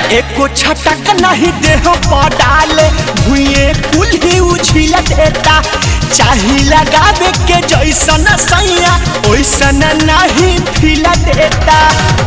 एको छटक नहीं देह पर डाले भुए कुल ही उछिल देता चाही लगावे के जैसन सैया ओइसन नहीं फिल देता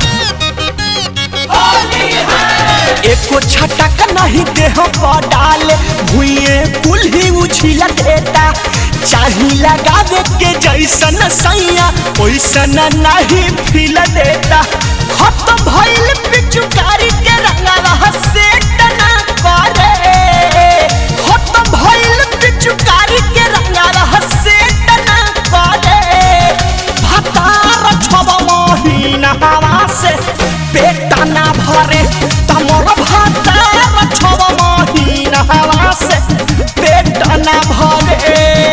एको छटक नहीं देह पर डाले भुए कुल ही उछिल देता चाही लगावे के जैसन सैया ओइसन नहीं फिल देता खत्म भइल पिचुकारी के रंगवा से टना करे खत्म भइल पिचुकारी के रंगवा से टना करे भतार छब महीना हवा से पेट ना भरे तमर भतार छब महीना हवा से पेट ना भरे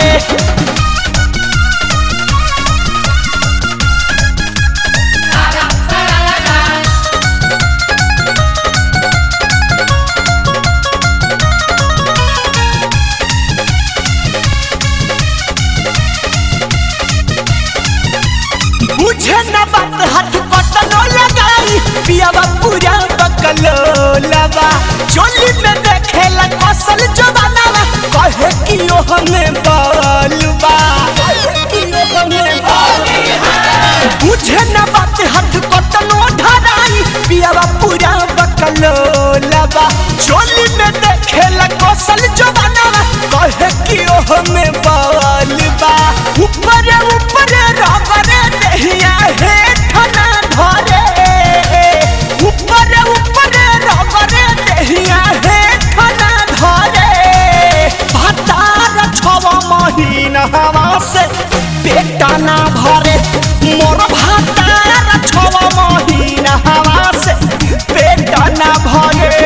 बुझे न बात हाथ कटनो लगाई पियावा पूरा बकलो लबा चोली में देखेला कसल जवानावा कहे कि ओ हमें बलबा बुझे न बात हाथ कटनो धराई पियावा पूरा बकलो लबा चोली में देखेला कसल जवानावा कहे कि ओ हमें बलबा ऊपर ऊपर रबरे देहिया हेठ ना धरे ऊपर ऊपर रबरे देहिया हेठ ना धरे भतार छव महीना हवा से पेट ना भरे मोर भतार छव महीना हवा से पेट ना भरे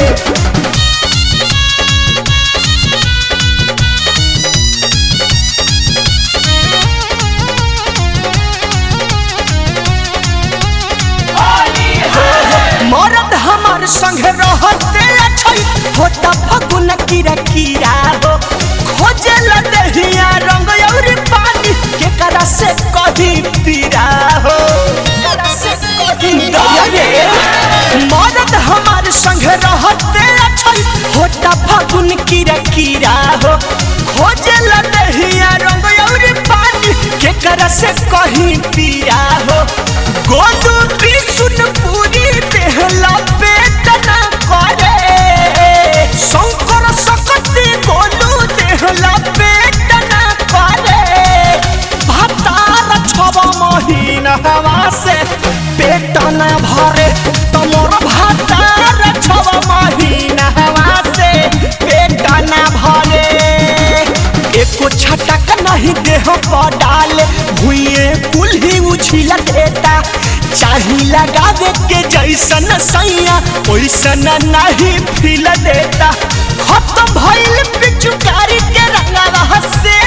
मरद हमार संग रहते छै होता फगुन कीरा कीरा हो खोजे लदहिया रंग और पानी के करा से कभी पीरा हो केकरा से कभी दया रे मरद हमार संग रहते छै होता फगुन कीरा कीरा हो खोजे लदहिया रंग और पानी के करा से कहीं पीरा हो गोलू त्रिशूल पूरी देहला पेट ना करे शंकर सकती गोलू देहला पेट ना करे भतार छब महीना हवा से पेट ना भरे तमोर भतार छब महीना हवा से पेट ना भरे एको छटक नहीं देह पर डाले भुए कुल ही उछिल देता चाही लगावे के जैसन सैया ओइसन नहीं फिल देता खत्म भइल पिचुकारी के रंगवा से